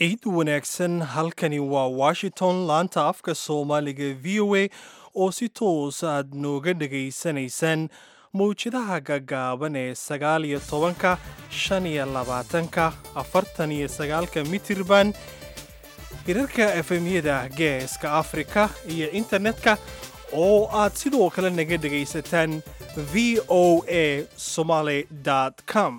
ciid wanaagsan halkani waa washington laanta afka soomaaliga v o a oo si toos aad nooga dhegaysanaysaan mawjadaha gaggaaban ee sagaal iyo tobanka shan iyo labaatanka afartan iyo sagaalka mitirban hirarka efemyada geeska afrika iyo internetka oo aad sidoo kale naga dhegaysataan v o a somaly com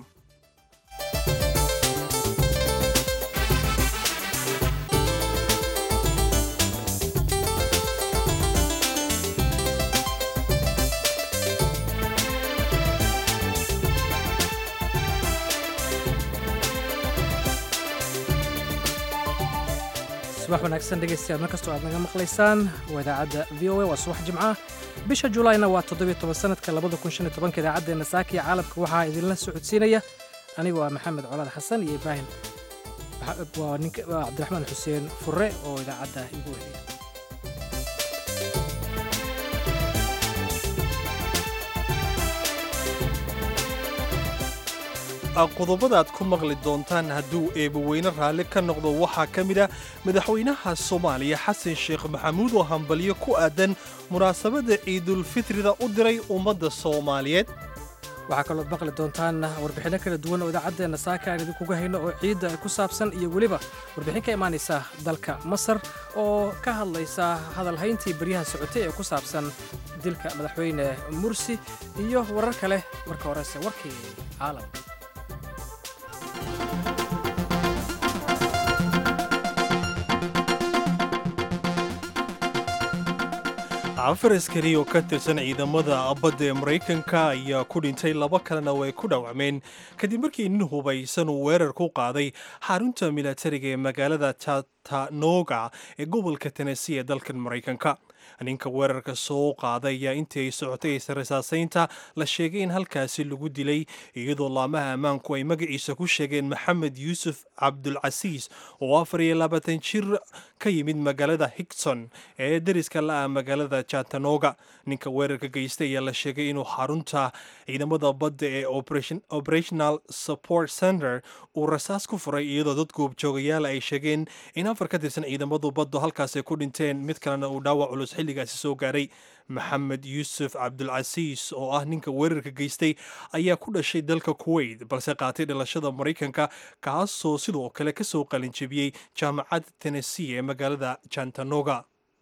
subax wanaagsan dhegaystayaal mar kastoo aad naga maqlaysaan waa idaacadda v o a waa subax jimca bisha julayna waa toddobiyo toban sanadka labada kun shan iyo tobanka idaacaddeena saaka iyo caalamka waxaa idinla socodsiinaya anigoo ah maxamed colaad xasan iyo ibraahim waa ninka waa cabdiraxmaan xuseen furre oo idaacadda igu weheliya qodobada aad ku maqli doontaan hadduu eebaweyne raalli ka noqdo waxaa ka mid a madaxweynaha soomaaliya xasan sheekh maxamuud oo hambalyo ku aadan munaasabadda ciidulfitrida u diray ummadda soomaaliyeed waxaa kaloo maqli doontaan warbixinno kala duwan oo idaacaddeena saaka aan idinkuga hayno oo ciidda ku saabsan iyo weliba warbixin ka imaanaysa dalka masar oo ka hadlaysa hadalhayntii baryaha socotay ee ku saabsan dilka madaxweyne mursi iyo warar kale marka horese warkii caalamka afar askari oo ka tirsan ciidamada badda ee maraykanka ayaa ku dhintay laba kalena way ku dhawacmeen kadib markii nin hubaysan uu weerar ku qaaday xarunta milatariga ee magaalada chattanooga ee gobolka tennessee ee dalkan maraykanka ninka weerarka soo qaaday ayaa intii ay socotay israsaasaynta la sheegay in halkaasi lagu dilay iyadoo laamaha ammaanku ay magaciisa ku sheegeen maxamed yuusuf cabdulcasiis oo afar iyo labaatan jir ka yimid magaalada higson ee dariska la-ah magaalada chattanooga ninka weerarka geystay ayaa la sheegay inuu xarunta ciidamada badda ee operational support center uu rasaas ku furay iyadoo dad goobjoogayaal ay sheegeen in afar ka tirsan ciidamadu baddu halkaas ay ku dhinteen mid kalena uu dhaawac culus xilligaasi soo gaaray maxamed yuusuf cabdulcasiis oo ah ninka weerarka geystay ayaa ku dhashay dalka kuwait balse qaatay dhalashada maraykanka kaasoo sidoo kale kasoo qalinjebiyey jaamacadda tennessee ee magaalada jantanoga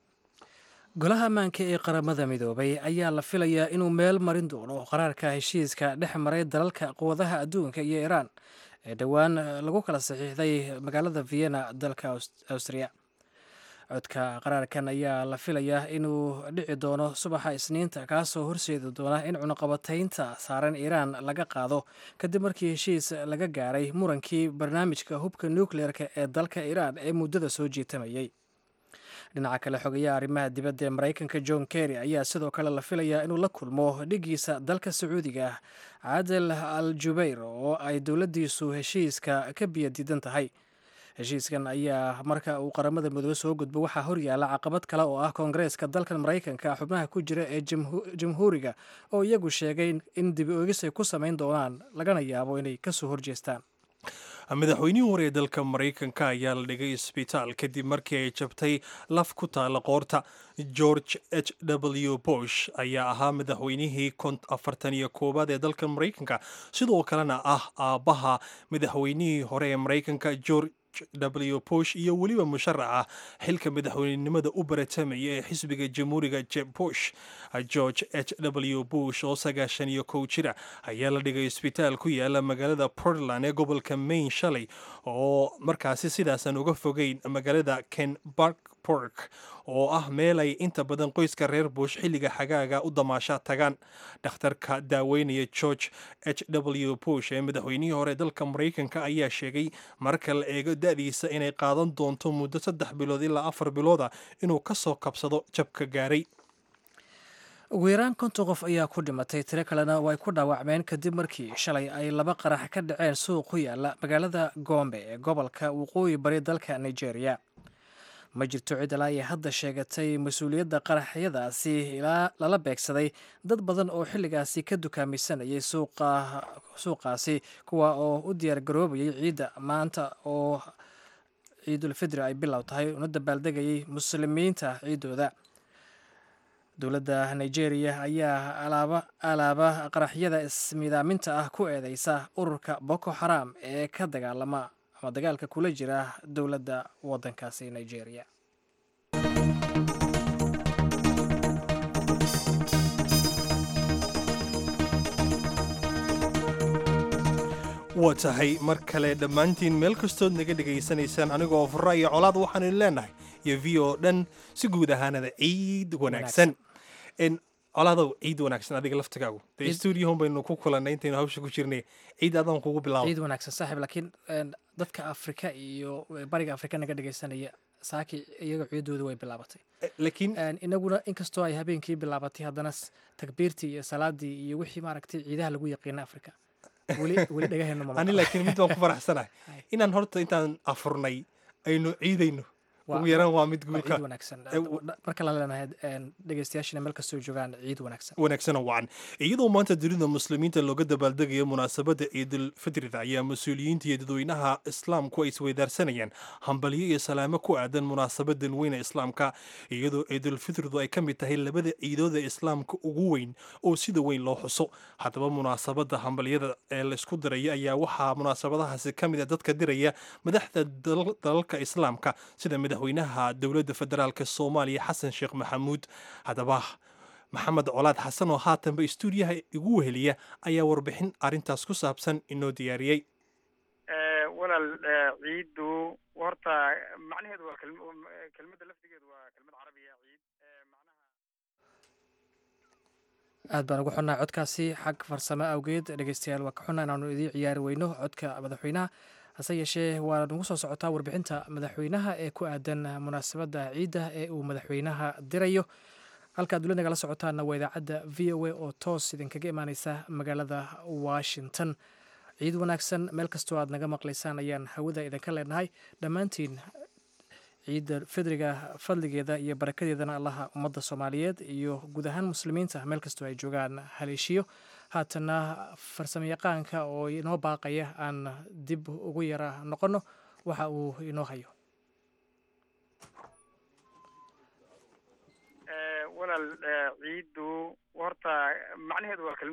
golaha ammaanka ee qaramada midoobay ayaa la filayaa inuu meel marin doono qaraarka heshiiska dhex maray dalalka quwadaha adduunka iyo iiraan ee dhowaan lagu kala saxiixday magaalada vienna dalka awstriya codka qaraarkan ayaa la filayaa inuu dhici doono subaxa isniinta kaasoo horseedi doona in cunuqabataynta saaran iiraan laga qaado kadib markii heshiis laga gaaray murankii barnaamijka hubka nukleerka ee dalka iiraan ee muddada soo jiitamayay dhinaca kale xogayaha arrimaha dibadda ee maraykanka john kerry ayaa sidoo kale la filayaa inuu la kulmo dhigiisa dalka sacuudiga ah caadel al jubayr oo ay dowladdiisu heshiiska ka biyadiidan tahay heshiiskan ayaa marka uu qaramada midoobe soo gudbo waxaa horyaala caqabad kale oo ah koongareeska dalkan maraykanka xubnaha ku jira ee jamhuuriga oo iyagu sheegay in dibi oogis ay ku samayn doonaan lagana yaabo inay kasoo horjeestaan madaxweynihii hore ee dalka maraykanka ayaa la dhigay isbitaal kadib markii ay jabtay laf ku taala qoorta george h w bush ayaa ahaa madaxweynihii afartan iyo koowaad ee dalka maraykanka sidoo kalena ah aabbaha madaxweynihii hore ee maraykanka george w bush iyo weliba musharaca xilka madaxweynenimada u baratamaya ee xisbiga jamhuuriga jeb bush george h w bush oo sagaashan iyo kow jira ayaa la dhigay isbitaal ku yaala magaalada portland ee gobolka maine shalay oo markaasi sidaasan uga fogeyn magaalada kenbark pork oo ah meel ay inta badan qoyska reer bush xilliga xagaaga u damaasha tagaan dhakhtarka daaweynaya george h w bush ee madaxweynihii hore dalka maraykanka ayaa sheegay marka la eego da-diisa inay qaadan doonto muddo saddex bilood ilaa afar bilooda inuu ka soo kabsado jabka gaaray ugu yaraan konton qof ayaa ku dhimatay tiro kalena oo ay ku dhaawacmeen kadib markii shalay ay laba qarax ka dhaceen suuq ku yaala magaalada gombe ee gobolka waqooyi bari dalka nigeria ma jirto cid ilaa ay hadda sheegatay mas-uuliyadda qaraxyadaasi ilaa lala beegsaday dad badan oo xilligaasi ka dukaamaysanayay suuqaasi kuwa oo u diyaar garoobayay ciidda maanta oo ciidul fidri ay bilow tahay una dabaaldegayay muslimiinta ciidooda dowladda nigeria ayaa alaaba alaaba qaraxyada ismidaaminta ah ku eedeysa ururka boko xaram ee ka dagaalama ama dagaalka kula jira dowladda waddankaasi nigeria waa tahay mar kale dhammaantiin meel kastood naga dhegaysanaysaan anigoo fura iyo colaad waxaanu leenahay iyo v o dhan si guud ahaanada ciid wanaagsan colaadow ciid wanaagsan adiga laftigaagu dee stuudiohon baynu ku kulannay intaynu hawsha ku jirnay ciid adaan kugu bilaabo ciid wanaagsan saaxiib laakiin dadka afrika iyo bariga afrika naga dhegaysanaya saaki iyaga ciidooda way bilaabatay laakiin inaguna inkastoo ay habeenkii bilaabatay haddana takbiirtii iyo salaadii iyo wixii maaragtay ciidaha lagu yaqiina afrika weli weli dhagaheena ma ani laakiin mid baan ku faraxsanahay inaan horta intaan afurnay aynu ciidayno ugu yaraan waa mid guulka ciid wanaagsan marka la leenahay dhegeystayaashina meel kastoo joogaan ciid wanaagsan wanaagsan oo wacan iyadoo maanta dunida muslimiinta looga dabaaldegayo munaasabadda ciidul fitrida ayaa mas-uuliyiinta iyo dadweynaha islaamku ay isweydaarsanayaan hambalyo iyo salaamo ku aadan munaasabadan weyne islaamka iyadoo ciidul fitridu ay ka mid tahay labada ciidooda islaamka ugu weyn oo sida weyn loo xuso haddaba munaasabadda hambalyada ee laysku diraya ayaa waxaa munaasabadahaasi ka mid a dadka diraya madaxda dalalka islaamka sida madaxweynaha dowladda federaalk soomaaliya xasan sheekh maxamuud haddaba maxamed colaad xasan oo haatanba istuudiyaha igu weheliya ayaa warbixin arrintaas ku saabsan inoo diyaariyey walaal ciiddu horta macnaheedu waa kelmadda laftigeedu waa kelmad carabiya ciid aad baan ugu xunnaa codkaasi xag farsamo awgeed dhegeystayaal waa ka xunnaa inaanu idiin ciyaari weyno codka madaxweynaha hase yeeshee waa nagu soo socotaa warbixinta madaxweynaha ee ku aadan munaasabadda ciidda ee uu madaxweynaha dirayo halkaad weli nagala socotaana waa idaacadda v o a oo toos idinkaga imaaneysa magaalada washington ciid wanaagsan meel kastoo aad naga maqlaysaan ayaan hawada idinka leenahay dhammaantiin ciidda fidriga fadligeeda iyo barakadeedana allaha ummadda soomaaliyeed iyo guud ahaan muslimiinta meel kastoo ay joogaan haleeshiyo haatana farsamo yaqaanka oo inoo baaqaya aan dib ugu yara noqonno waxa uu inoo hayo walaal ciiddu horta macnaheedu waa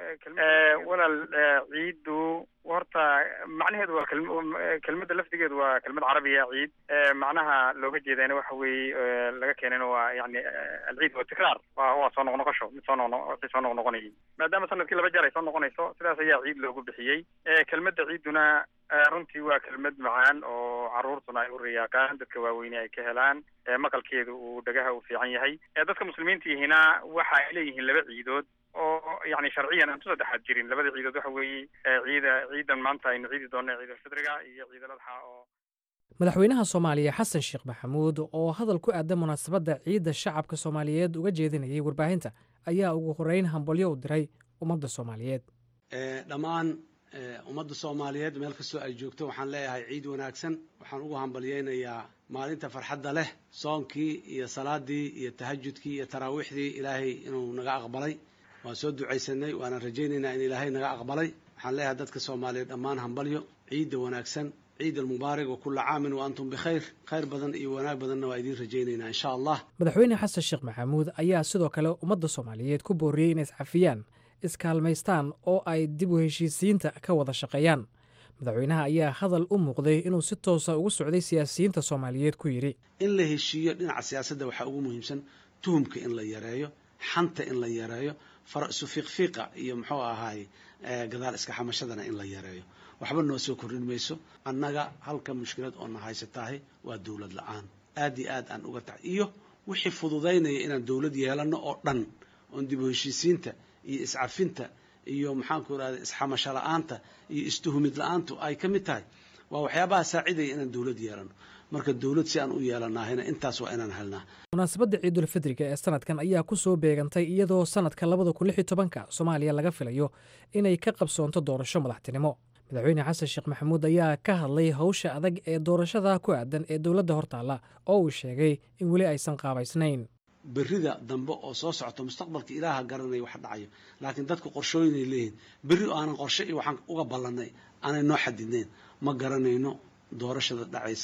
walaal ciiddu horta macnaheedu waa kelmadda laftigeedu waa kelmad carabiya ciid macnaha looga jeedana waxa weeye laga keenayna waa yani alciid waa tikraar waa waa soo noqnoqosho mid soo noqno wixii soo noqnoqonayay maadaama sanadkii laba jeer ay soo noqonayso sidaas ayaa ciid loogu bixiyey kelmadda ciidduna runtii waa kelmad macaan oo caruurtuna ay u riyaaqaan dadka waaweyne ay ka helaan maqalkeedu uu dhagaha u fiican yahay dadka muslimiinta yihina waxa ay leeyihiin laba ciidood oo yani sharciyan aan tu saddexaad jirin labada ciidood waxa weeye ciida ciidan maanta aynu ciidi doona ciidulfidriga iyo ciidul adxa oo madaxweynaha soomaaliya xasan sheekh maxamuud oo hadal ku aadan munaasabadda ciidda shacabka soomaaliyeed uga jeedinayay warbaahinta ayaa ugu horeyn hambalyo u diray ummadda soomaaliyeed dhammaan ummadda soomaaliyeed meel kastoo ay joogto waxaan leeyahay ciid wanaagsan waxaan ugu hambalyaynayaa maalinta farxadda leh soonkii iyo salaadii iyo tahajudkii iyo taraawiixdii ilaahay inuu naga aqbalay waan soo ducaysanay waana rajaynaynaa in ilaahay naga aqbalay waxaan leeyahay dadka soomaaliyeed dhammaan hambalyo ciidda wanaagsan ciid almubaarak wa kulla caamin wa antum bikhayr khayr badan iyo wanaag badanna waa idiin rajaynaynaa insha allah madaxweyne xasan sheekh maxamuud ayaa sidoo kale ummadda soomaaliyeed ku booriyey inay iscafiyaan iskaalmaystaan oo ay dib u heshiisiinta ka wada shaqeeyaan madaxweynaha ayaa hadal u muuqday inuu si toosa ugu socday siyaasiyiinta soomaaliyeed ku yidhi in la heshiiyo dhinaca siyaasadda waxaa ugu muhiimsan tuhumka in la yareeyo xanta in la yareeyo farasu fiiqfiiqa iyo muxuu ahaay gadaal iska xamashadana in la yareeyo waxba noo soo kordhin mayso annaga halka mushkilad oo na haysatahay waa dowlad la-aan aad iyo aad aan uga tahay iyo wixii fududaynaya inaan dowlad yeelano oo dhan oon dib u heshiisiinta iyo iscafinta iyo maxaanku irahda isxamasho la-aanta iyo istuhumid la-aantu ay ka mid tahay waa waxyaabaha saacidaya inaan dowlad yeelano marka dowlad si aan u yeelanaahayna intaas waa inaan helnaa munaasabadda ciidulfidriga ee sanadkan ayaa ku soo beegantay iyadoo sanadka labada kun lix iyo tobanka soomaaliya laga filayo inay ka qabsoonto doorasho madaxtinimo madaxweyne xasan sheekh maxamuud ayaa ka hadlay howsha adag ee doorashada ku aadan ee dowladda hortaalla oo uu sheegay in weli aysan qaabaysnayn berrida dambe oo soo socto mustaqbalka ilaaha garanaya wax dhacayo laakiin dadku qorshooyinay leeyihin berri oo aanan qorshe iyo waxaan uga ballanay aanay noo xadidnayn ma garanayno doorashada dhacaysa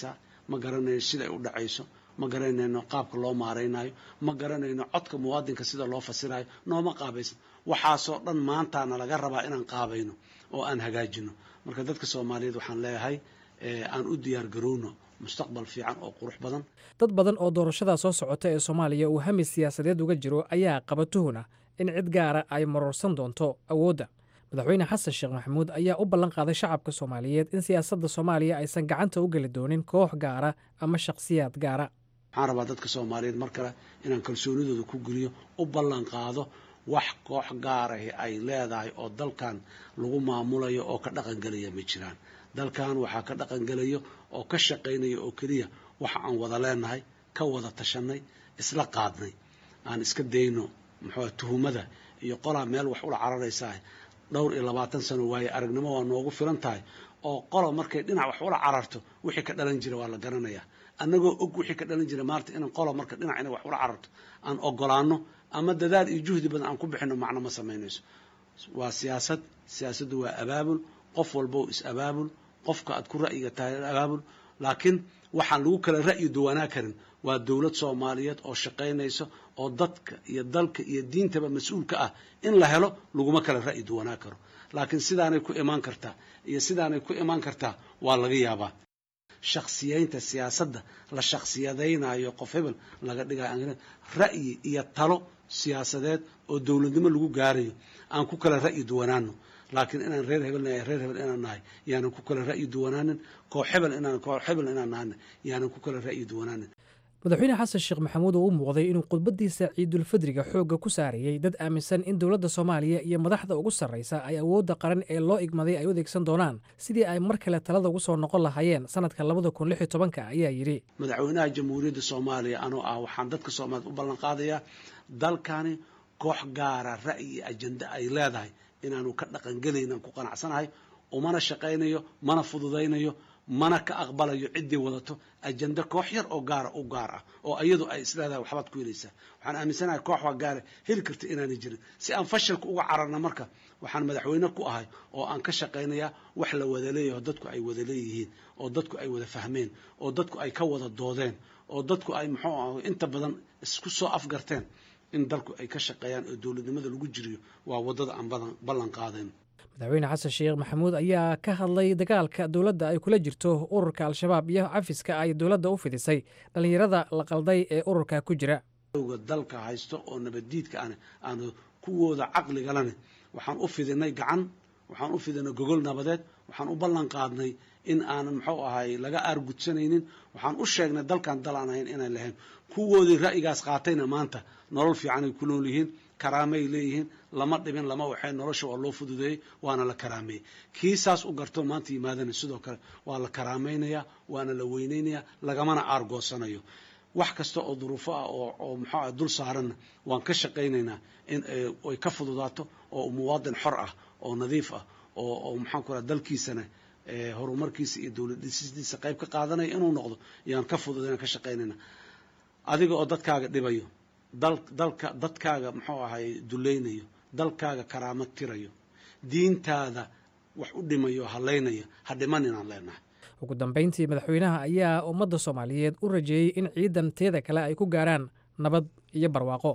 ma garanayno siday u dhacayso ma garanayno qaabka loo maaraynayo ma garanayno codka muwaadinka sida loo fasirayo nooma qaabaysan waxaasoo dhan maantaana laga rabaa inaan qaabayno oo aan hagaajino marka dadka soomaaliyeed waxaan leeyahay aan u diyaar garowno mustaqbal fiican oo qurux badan dad badan oo doorashada soo socota ee soomaaliya uu hami siyaasadeed uga jiro ayaa qaba tuhuna in cid gaara ay maroorsan doonto awoodda madaxweyne xasan sheekh maxamuud ayaa u ballan qaaday shacabka soomaaliyeed in siyaasadda soomaaliya aysan gacanta u geli doonin koox gaara ama shakhsiyaad gaara waxaan rabaa dadka soomaaliyeed mar kale inaan kalsoonidooda ku geliyo u ballan qaado wax koox gaarahi ay leedahay oo dalkan lagu maamulayo oo ka dhaqangelaya ma jiraan dalkan waxaa ka dhaqangelayo oo ka shaqaynaya oo keliya waxa aan wada leenahay ka wada tashanay isla qaadnay aan iska dayno muxuu tuhumada iyo qolaa meel wax ula cararaysaa dhowr iyo labaatan sano waaye aragnimo waa noogu filan tahay oo qola markay dhinac wax ula cararto wixii ka dhalan jira waa la garanayaa annagoo og wixii ka dhalan jira maarta inan qola marka dhinac inay wax ula cararto aan ogolaano ama dadaal iyo juhdi badan aan ku bixino macno ma samaynayso waa siyaasad siyaasaddu waa abaabul qof walbo is abaabul qofka aad ku ra'yiga tahay abaabul laakiin waxaan lagu kala ra'yi duwanaa karin waa dowlad soomaaliyeed oo shaqaynayso oo dadka iyo dalka iyo diintaba mas-uulka ah in la helo laguma kala ra'yi duwanaa karo laakiin sidaanay ku imaan kartaa iyo sidaanay ku imaan kartaa waa laga yaabaa shakhsiyeynta siyaasadda la shakhsiyadaynayo qof hebel laga dhigayo ra'yi iyo talo siyaasadeed oo dowladnimo lagu gaarayo aan ku kala ra'yi duwanaano laakiin inaan reer hebel nahay reer hebel inaan nahay yaanan ku kala ra'yi duwanaanin koox hebel inaan koox hebel inaan nahayna yaanan ku kala ra'yi duwanaanin madaxweyne xasan sheekh maxamuud oo u muuqday inuu khudbadiisa ciidulfadriga xoogga ku saarayey dad aaminsan in dowladda soomaaliya iyo madaxda ugu sarraysa ay awoodda qaran ee loo igmaday ay u adeegsan doonaan sidii ay mar kale talada ugu soo noqon lahaayeen sanadka labada kun lix iyo tobanka ayaa yidhi madaxweynaha jamhuuriyadda soomaaliya anoo ah waxaan dadka soomaaliyeed u ballan qaadayaa dalkani koox gaara ra'yi iyo ajenda ay leedahay inaanu ka dhaqangelaynan ku qanacsanahay umana shaqaynayo mana fududaynayo mana ka aqbalayo ciddii wadato ajenda koox yar oo gaara u gaar ah oo iyadu ay isleedahay waxbaad ku helaysaa waxaan aaminsanahay koox waa gaara heli karta inaanay jirin si aan fashalka uga cararna marka waxaan madaxweyne ku ahay oo aan ka shaqaynayaa wax la wada leeyaho dadku ay wada leeyihiin oo dadku ay wada fahmeen oo dadku ay ka wada doodeen oo dadku ay muxuu ah inta badan isku soo afgarteen in dalku ay ka shaqeeyaan oo dowladnimada lagu jiriyo waa waddada aan ballan qaadayn madaxweyne xasan sheekh maxamuud ayaa ka hadlay dagaalka dowladda ay kula jirto ururka al-shabaab iyo cafiska ay dowladda u fidisay dhallinyarada la qalday ee ururka ku jira ga dalka haysto oo nabaddiidka an aanu kuwooda caqligalane waxaan u fidinay gacan waxaan u fidinay gogol nabadeed waxaan u ballan qaadnay in aanan muxuu ahay laga aargudsanaynin waxaan u sheegnay dalkan dal aan ahayn inaan lahayn kuwoodii ra'yigaas qaatayna maanta nolol fiicanay ku nool yihiin karaamay leeyihiin lama dhibin lama waxay nolosha waa loo fududeeyey waana la karaameeyey kii saas u garto maanta yimaadana sidoo kale waa la karaamaynayaa waana la weyneynayaa lagamana aargoosanayo wax kasta oo duruufo ah oo oo muxuu ah dul saaranna waan ka shaqaynaynaa in ay ka fududaato oo muwaadin xor ah oo nadiif ah oo oo maxaan ku raha dalkiisana horumarkiisa iyo dowlad dhisistiisa qayb ka qaadanaya inuu noqdo yaan ka fududayna ka shaqaynayna adiga oo dadkaaga dhibayo dal dalka dadkaaga muxuu ahay dulaynayo dalkaaga karaamad tirayo diintaada wax u dhimayo halaynaya ha dhiman inaan leenahay ugu dambayntii madaxweynaha ayaa ummadda soomaaliyeed u rajeeyey in ciidan teeda kale ay ku gaaraan nabad iyo barwaaqo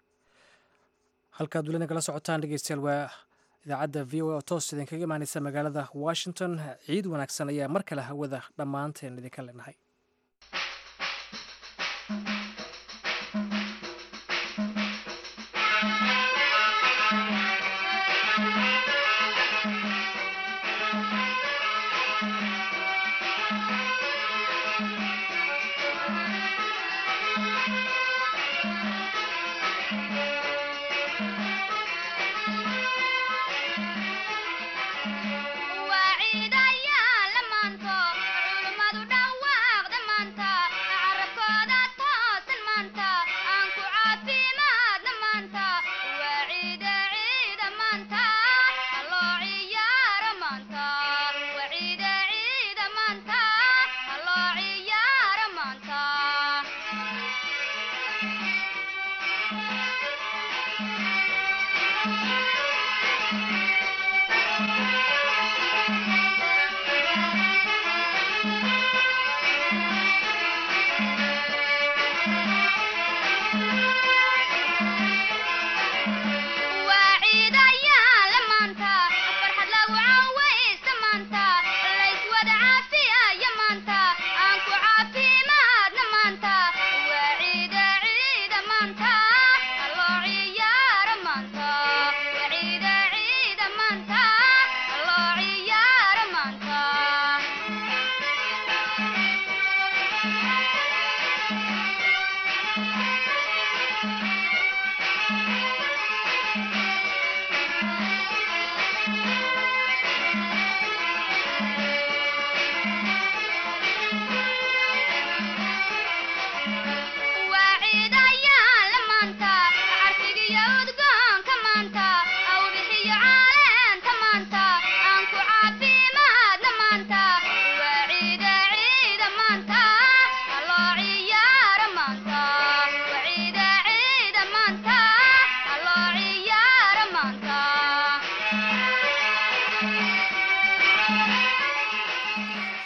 halkaad welina kala socotaan dhegeystayaal waa idaacadda v o a oo toos idinkaga imaaneysa magaalada washington ciid wanaagsan ayaa mar kale hawada dhammaanteen idinka leenahay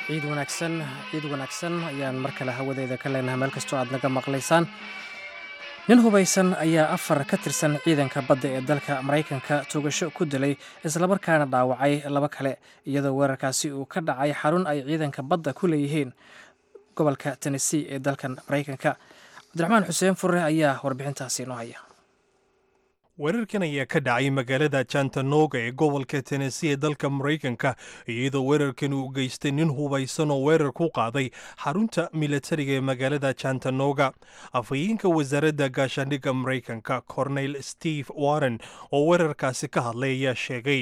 ciid wanaagsan ciid wanaagsan ayaan mar kale hawadeeda ka leenahay meel kastoo aad naga maqlaysaan nin hubaysan ayaa afar ka tirsan ciidanka badda ee dalka maraykanka tuugasho ku dilay islamarkaana dhaawacay laba kale iyadoo weerarkaasi uu ka dhacay xarun ay ciidanka badda ku leeyihiin gobolka tennessee ee dalkan maraykanka cabdiraxmaan xuseen furre ayaa warbixintaasi inoo haya weerarkan ayaa ka dhacay magaalada jantanoga ee gobolka tennessee ee dalka maraykanka iyadoo weerarkan uu geystay nin hubaysan oo weerar ku qaaday xarunta milatariga ee magaalada jantanoga afhayeenka wasaaradda gaashaandhigga maraykanka cornel steve warren oo weerarkaasi ka hadlay ayaa sheegay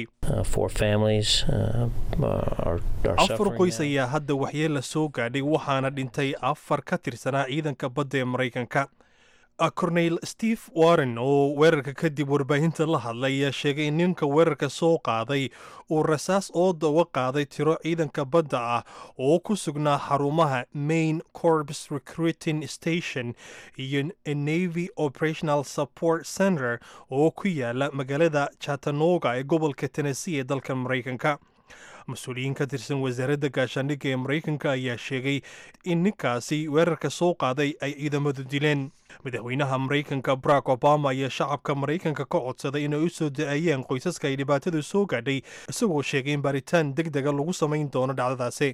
afar qoys ayaa hadda waxyeella soo gaadhay waxaana dhintay afar ka tirsanaa ciidanka badda ee maraykanka cornel steve warren oo weerarka kadib warbaahinta la hadlay ayaa sheegay in ninka weerarka soo qaaday uu rasaas ooda uga qaaday tiro ciidanka badda ah oo ku sugnaa xarumaha main corps recruiting station iyo navy operational support center oo ku yaala magaalada chatanoga ee gobolka tennessee ee dalka maraykanka mas-uuliyiin ka tirsan wasaaradda gaashaandhigga ee maraykanka ayaa sheegay in ninkaasi weerarka soo qaaday ay ciidamadu dileen madaxweynaha maraykanka barack obama ayaa shacabka maraykanka ka codsaday inay u soo da-ayaan qoysaska ay dhibaatadu soo gaadhay isagoo sheegay in baaritaan deg dega lagu samayn doono dhacdadaasi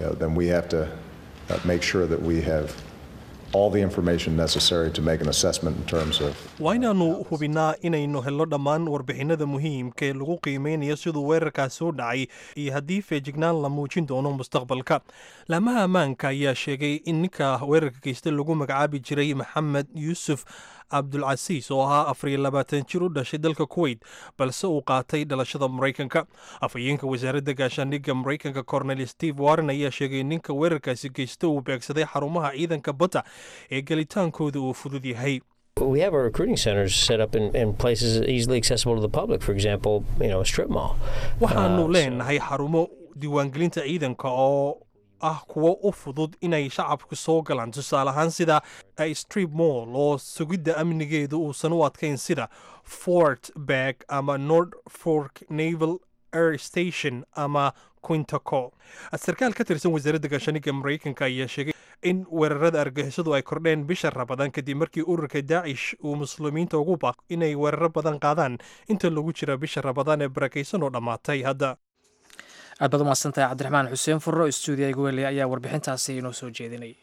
waa inaannu hubinnaa inaynu helno dhammaan warbixinada muhiimka ee lagu qiimeynayo siduu weerarkaas soo dhacay iyo haddii feejignaan la muujin doono mustaqbalka laamaha ammaanka ayaa sheegay in ninka weerarka geysta lagu magacaabi jiray maxamed yuusuf cabdulcasiis oo ahaa afariyo labaatan jir u dhashay dalka kuweyt balse uu qaatay dhalashada maraykanka afhayeenka wasaaradda gaashaandhigga maraykanka cornel steve warren ayaa sheegay in ninka weerarkaasi geysta uu beegsaday xarumaha ciidanka badda ee gelitaankooda uu fudud yahay We have our recruiting centers set up in, in places easily accessible to the public. For example, you know, a strip mall. waxaanu leenahay xarumo diiwaangelinta ciidanka oo ah kuwo u fudud inay shacabku soo galaan tusaale ahaan sida strip mall oo sugidda amnigeedu uusan u adkayn sida fort bag ama nord fork naval air station ama quintaco sarkaal ka tirsan wasaaradda gaashaaniga maraykanka ayaa sheegay in weerarada argixisadu ay kordheen bisha rabadaan kadib markii ururka daacish uu muslimiinta ugu baaq inay weeraro badan qaadaan inta lagu jira bisha rabadaan ee barakaysan oo dhammaatay hadda aad baad umahadsantahay cabdiraxmaan xuseen furro stuudiya igwele ayaa warbixintaasi inoo soo jeedinayay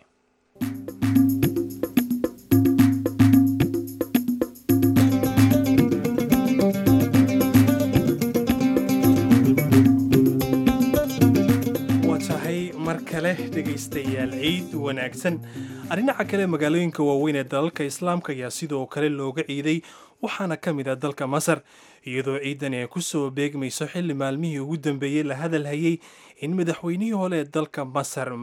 waa tahay mar kale dhegaystayaal ciid wanaagsan dhinaca kale magaalooyinka waaweyn ee dalalka islaamka ayaa sidoo kale looga ciiday waxaana ka mid ah dalka masar iyadoo ciidani ay ku soo beegmayso xilli maalmihii ugu dambeeyey la hadal hayay in madaxweynihii hole ee dalka masar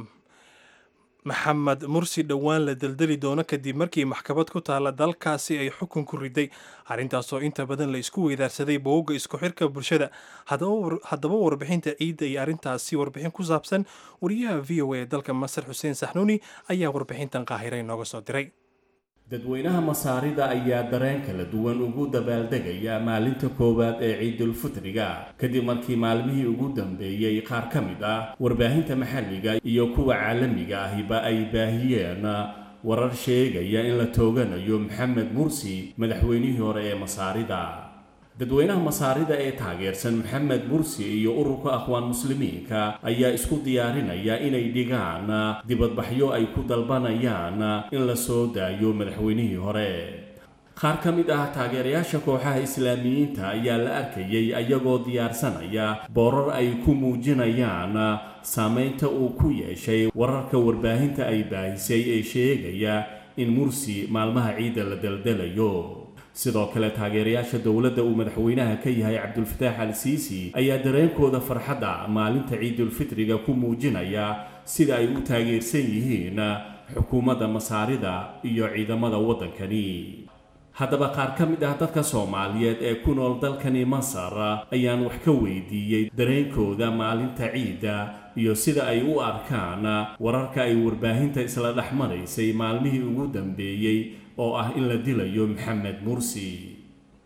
maxamed mursi dhowaan la deldeli doono kadib markii maxkamad ku taalla dalkaasi ay xukun ku riday arrintaasoo inta badan la isku weydaarsaday booga isku xirka bulshada haddaba warbixinta ciidda iyo arrintaasi warbixin ku saabsan wariyaha v o a ee dalka masar xuseen saxnuuni ayaa warbixintan qaahira inooga soo diray dadweynaha masaarida ayaa dareen kala duwan ugu dabaaldegaya maalinta koowaad ee ciidulfitriga kadib markii maalmihii ugu dambeeyey qaar ka mid ah warbaahinta maxalliga iyo kuwa caalamiga ahiba ay baahiyeen warar sheegaya in la tooganayo maxamed mursi madaxweynihii hore ee masaarida dadweynaha masaarida ee taageersan maxamed mursi iyo ururka akhwaan muslimiinka ayaa isku diyaarinaya inay dhigaan dibadbaxyo ay ku dalbanayaan in la soo daayo madaxweynihii hore qaar ka mid ah taageerayaasha kooxaha islaamiyiinta ayaa la arkayay ayagoo diyaarsanaya boorar ay ku muujinayaan saameynta uu ku yeeshay wararka warbaahinta ay baahisay ee sheegaya in mursi maalmaha ciidda la daldalayo sidoo kale taageerayaasha dowladda uu madaxweynaha ka yahay cabdulfataax al siisi ayaa dareenkooda farxadda maalinta ciidulfitriga ku muujinaya sida ay u taageersan yihiin xukuumadda masaarida iyo ciidamada waddankani haddaba qaar ka mid ah dadka soomaaliyeed ee ku nool dalkani masar ayaan wax ka weydiiyey dareenkooda maalinta ciidda iyo sida ay u arkaan wararka ay warbaahinta isla dhex maraysay maalmihii ugu dambeeyey oo ah in la dilayo maxamed mursi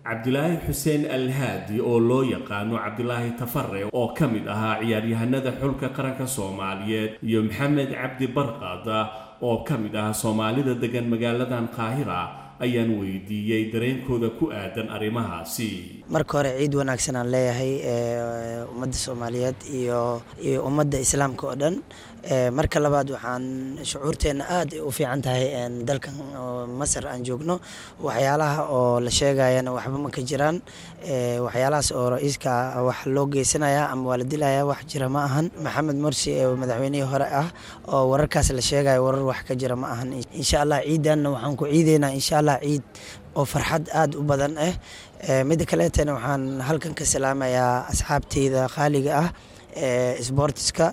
cabdilaahi xuseen alhaadi oo loo yaqaano cabdilaahi tafare oo ka mid ahaa ciyaaryahanada xulka qaranka soomaaliyeed iyo maxamed cabdi barqad oo ka mid ah soomaalida degan magaaladan qaahira ayaan weydiiyey dareenkooda ku aadan arrimahaasi marka hore ciid wanaagsan aan leeyahay ummadda soomaaliyeed iyo iyo ummadda islaamka oo dhan marka labaad waxaan shucuurteenna aad u fiican tahay dalkan masar aan joogno waxyaalaha oo la sheegayana waxba ma ka jiraan waxyaalahaas oo ra-iiska wax loo geysanaya ama waa la dilaya wax jira ma ahan maxamed morsi ee madaxweynihii hore ah oo wararkaas la sheegayo warar wax ka jira ma ahan insha allah ciidanna waxaan ku ciideynaa insha allah ciid oo farxad aada u badan ah midda kaleetana waxaan halkan ka salaamayaa asxaabteyda qaaliga ah ee sboortiska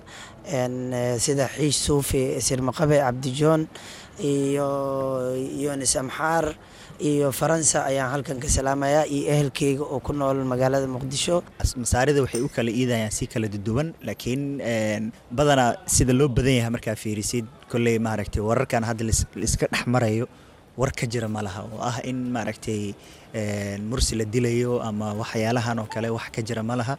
sida xiish suufi sirmaqabe cabdijoon iyo yonis amxaar iyo faransa ayaan halkan ka salaamayaa iyo ehelkeyga oo ku nool magaalada muqdisho masaarida waxay u kala iidayaan si kala duduwan laakiin badanaa sida loo badan yahay markaa fiirisid kolley maaragtay wararkan hadda laiska dhex marayo war ka jira ma laha oo ah in maaragtay mursi la dilayo ama waxyaalahan oo kale wax ka jira ma laha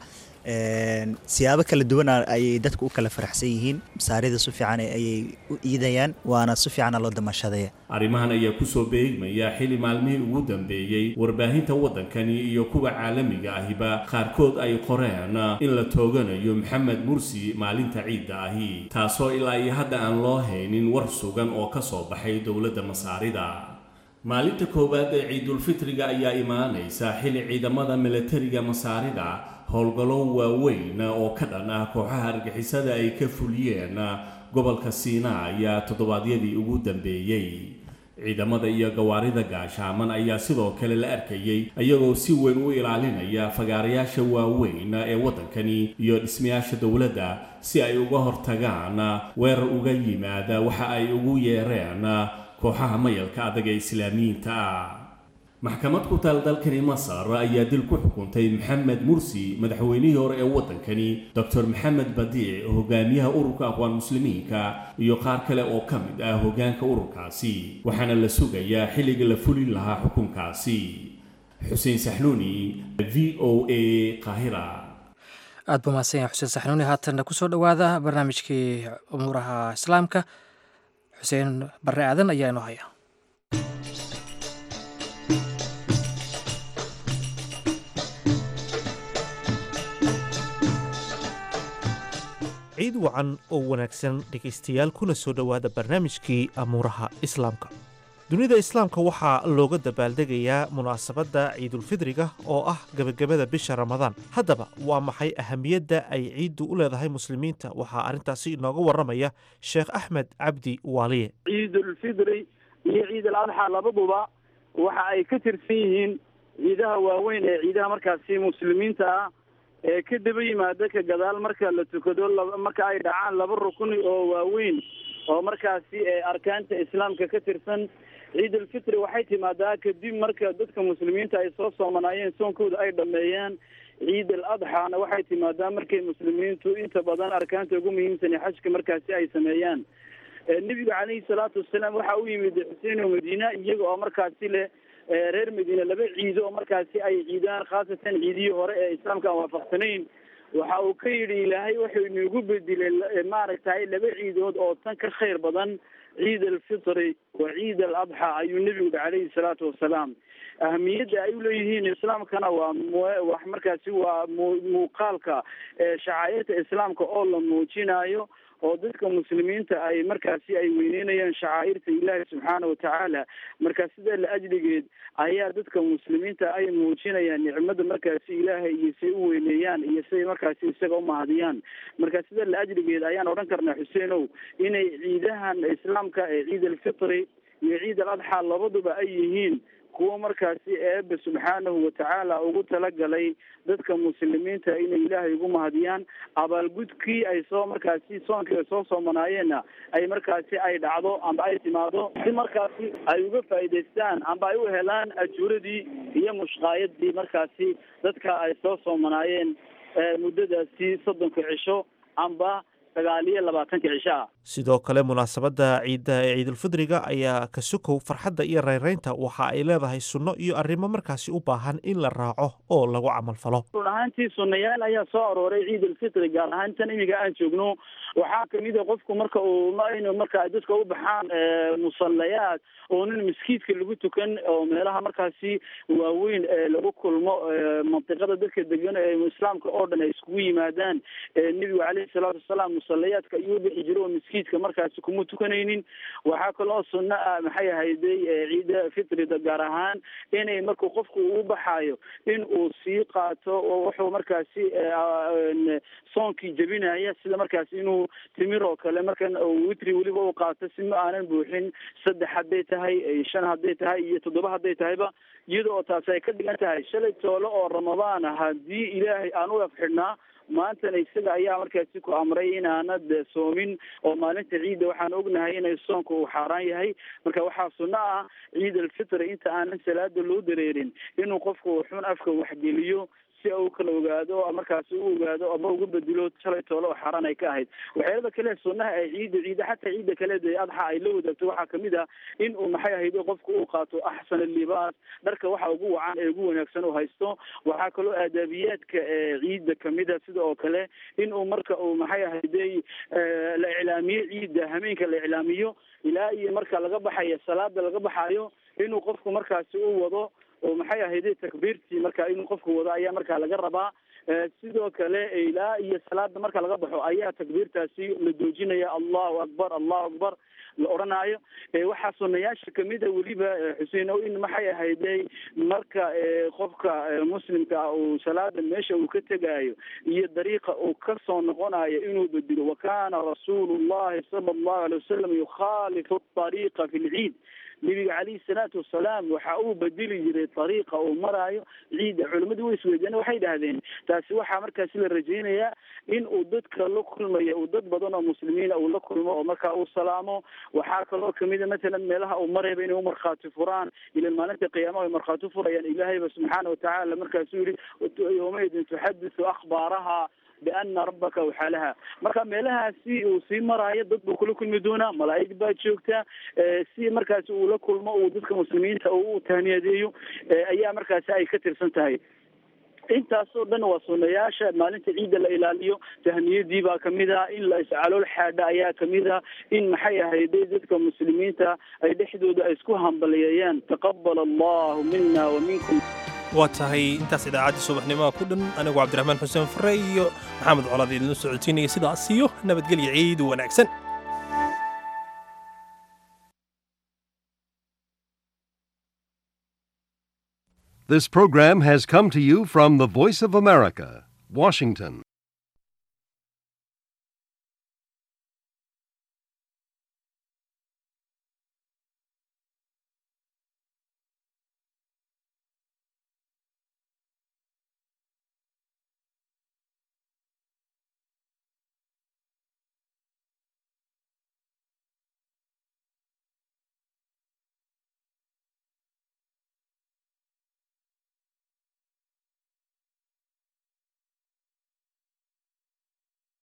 siyaabo kala duwan ayay dadku u kala faraxsan yihiin masaarida si fiican ayay u iidayaan waana si fiicana loo damashadaya arrimahan ayaa kusoo beegmaya xili maalmihii ugu dambeeyey warbaahinta waddankani iyo kuwa caalamiga ahiba qaarkood ay qoreen in la tooganayo maxamed mursi maalinta ciidda ahi taasoo ilaa iyo hadda aan loo haynin war sugan oo ka soo baxay dowladda masaarida maalinta koowaad ee ciidulfitriga ayaa imaanaysa xili ciidamada milatariga masaarida howlgallo waaweyn oo ka dhan ah kooxaha argixisada ay ka fuliyeen gobolka siinaaya toddobaadyadii ugu dambeeyey ciidamada iyo gawaarida gaashaaman ayaa sidoo kale la arkayey iyagoo si weyn u ilaalinaya fagaarayaasha waaweyn ee waddankani iyo dhismayaasha dowladda si ay uga hortagaan weerar uga yimaada waxa ay ugu yeereen kooxaha mayalka adag ee islaamiyiinta ah maxkamad ku taal dalkani masar ayaa dil ku xukuntay maxamed mursi madaxweynihii hore ee waddankani doctor maxamed badiic hogaamiyaha ururka aqwaan muslimiinka iyo qaar kale oo ka mid ah hogaanka ururkaasi waxaana la sugayaa xilliga la fulin lahaa xukunkaasi xuseen saxnuuni v o a qaahira aad buu mahadsan yahay xuseen saxnuuni haatanna kusoo dhowaada barnaamijkii umuuraha islaamka xuseen barre aadan ayaa inoo haya ciid wacan oo wanaagsan dhegaystayaal kuna soo dhowaada barnaamijkii amuuraha islaamka dunida islaamka waxaa looga dabaaldegayaa munaasabadda ciidulfidriga oo ah gebagabada bisha ramadaan haddaba waa maxay ahamiyadda ay ciiddu u leedahay muslimiinta waxaa arrintaasi inooga warramaya sheekh axmed cabdi waaliye ciidulfidri iyo ciid al adxa labaduba waxa ay ka tirsan yihiin ciidaha waaweyn ee ciidaha markaasi muslimiinta ah ee ka daba yimaada ka gadaal marka la tukado marka ay dhacaan laba rukni oo waaweyn oo markaasi arkaanta islaamka ka tirsan ciid alfitri waxay timaadaa kadib marka dadka muslimiinta ay soo soomanaayeen soonkooda ay dhameeyeen ciid al adxaana waxay timaadaa markay muslimiintu inta badan arkaanta ugu muhiimsan ee xajka markaasi ay sameeyaan nebiga caleyhi salaatu wasalaam waxa u yimid xuseen oo madiina iyaga oo markaasi leh reer madiine laba ciido oo markaasi ay ciidaan khaasatan ciidihii hore ee islaamka aan waafaqsanayn waxa uu ka yidhi ilaahay wuxuu inagu bedelay maaragtay laba ciidood oo tan ka khayr badan ciid alfitri wa ciid al adxa ayuu nebigu yihi calayhi salaatu wasalaam ahamiyadda ay uleeyihiin islaamkana waa wax markaasi waa muuqaalka shacaa'irta islaamka oo la muujinayo oo dadka muslimiinta ay markaasi ay weyneynayaan shacaa'irta ilaahi subxaana watacaala marka sida la ajligeed ayaa dadka muslimiinta ay muujinayaan nicmada markaasi ilaahay iyo say u weyneeyaan iyo siday markaasi isaga umahadiyaan marka sida la ajligeed ayaan odhan karnaa xuseenow inay ciidahan islaamka ee ciid alfitri iyo ciid al adxa labaduba ay yihiin kuwo markaasi eebe subxaanahu watacaala ugu talagalay dadka muslimiinta inay ilaahay ugu mahadiyaan abaalgudkii ay soo markaasi soonkii ay soo soomanaayeenna ay markaasi ay dhacdo amba ay timaado si markaasi ay uga faa'iidaystaan amba ay u helaan ajuuradii iyo mushqaayadii markaasi dadka ay soo soomanaayeen muddadaasi soddonka cisho amba sagaal iyo labaatanka cisho ah sidoo kale munaasabadda ciidda ee ciidulfidriga ayaa ka sukow farxadda iyo rayraynta waxa ay leedahay sunno iyo arrimo markaasi u baahan in la raaco oo lagu camal falo run ahaantii sunnayaal ayaa soo arooray ciid alfitri gaar ahaan tan imiga aan joogno waxaa kamid a qofku marka uu in marka dadka u baxaan musallayaad oo nin maskiidka lagu tukan oo meelaha markaasi waaweyn lagu kulmo mantiqada dadka degan ee islaamka oo dhan ay iskugu yimaadaan nebigu caleyhi salaatu wasalaam musallayaadka ayuu bixi jiro oo maskiidka markaasi kuma tukanaynin waxaa kaloo sunno ah maxay ahayday ciida fitrida gaar ahaan inay markuu qofku uu baxaayo in uu sii qaato oo wuxuu markaasi soonkii jebinaya sida markaasi inuu timir oo kale markan witri weliba uu qaato si ma aanan buuxin saddex hadday tahay shan hadday tahay iyo toddoba hadday tahayba iyada oo taasi ay ka dhigan tahay shalay toole oo ramadaan ah haddii ilaahay aan u afxidhnaa maantana isaga ayaa markaasi ku amray inaanad soomin oo maalinta ciidda waxaan ognahay inay soonka uu xaaraan yahay marka waxaa sunno ah ciid alfitri inta aanan salaada loo dareerin inuu qofku xun afka waxgeliyo si uu kala ogaado markaasi u ogaado ama uga bedelo shalay toole oo xaaraan ay ka ahayd waxyaalada kale sunnaha ay ciidda ciida xataa ciidda kale dee adxa ay la wadaagto waxaa kamid ah in uu maxay ahayd qofku uu qaato axsan libaas dharka waxa ugu wacan ee ugu wanaagsan uu haysto waxaa kaloo aadaabiyaadka ciidda kamid a sida oo kale in uu marka uu maxay ahayday la iclaamiyo ciidda hameenka la iclaamiyo ilaa iyo marka laga baxayo salaada laga baxayo inuu qofku markaasi u wado oo maxay ahayday takbiirtii marka inuu qofku wado ayaa markaa laga rabaa sidoo kale ilaa iyo salaada marka laga baxo ayaa takbiirtaasi la doojinaya allahu akbar allahu akbar la odhanaayo waxaa sunayaasha kamid a weliba xuseen o in maxay ahayday marka qofka muslimka ah uu salaada meesha uu ka tegaayo iyo dariiqa uu kasoo noqonayo inuu bedelo wakana rasuulu llahi sala allahu alay wasalam yukhaalifu ariiqa fi lciid nebiga calayhi salaatu wasalaam waxa uu bedeli jiray ariiqa uu maraayo ciidda culimmadu way isweydiiyeen waxay dhahdeen taasi waxaa markaasi la rajeynayaa in uu dadka la kulmayo uu dad badan oo muslimiina uu la kulmo oo markaa uu salaamo waxaa kaloo kamida matalan meelaha uu marayba inay umarkhaati furaan ilan maalinta qiyaamaha ay markhaati furayaan ilaahayba subxaana watacaala markaasuu yihi yawmaidin tuxadisu akhbaaraha biana rabbaka waxaalaha marka meelahaasi uu sii maraayo dad buu kula kulmi doonaa malaa'ig baa joogta si markaasi uu la kulmo uu dadka muslimiinta u tahniyadeeyo ayaa markaasi ay ka tirsan tahay intaasoo dhan waa sunayaasha maalinta ciidda la ilaaliyo tahniyadii baa kamid ah in la iscalool xaadha ayaa kamid ah in maxay ahayday dadka muslimiinta ay dhexdooda ay isku hambaliyeeyaan taqabal allahu mina wa minkum waa tahay intaas idaacaddii subaxnimaha ku dhan anigu cabdiraxmaan xuseen fare iyo maxamed colaad idinla socodsiinaya sidaas iyo nabadgelya ciid wanaagsan This program has come to you from the Voice of America, Washington.